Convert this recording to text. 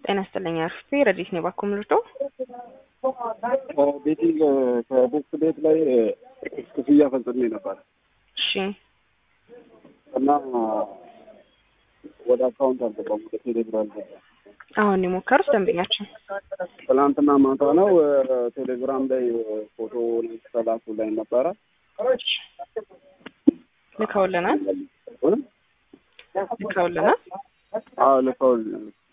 ጤና ይስጥልኝ አርፌ ረዲት ነው ባኮ ምልቶ ቤቲንግ ከቦክስ ቤት ላይ ክፍያ ፈጽሜ ነበር እሺ እና ወደ አካውንት አልገባም፣ ወደ ቴሌብር አልገባም። አሁን የሞከሩት ደንበኛችን ትናንትና ማታ ነው ቴሌግራም ላይ ፎቶ ተላኩ ላይ ነበረ ልከውልናል ልከውልናል አዎ ልከው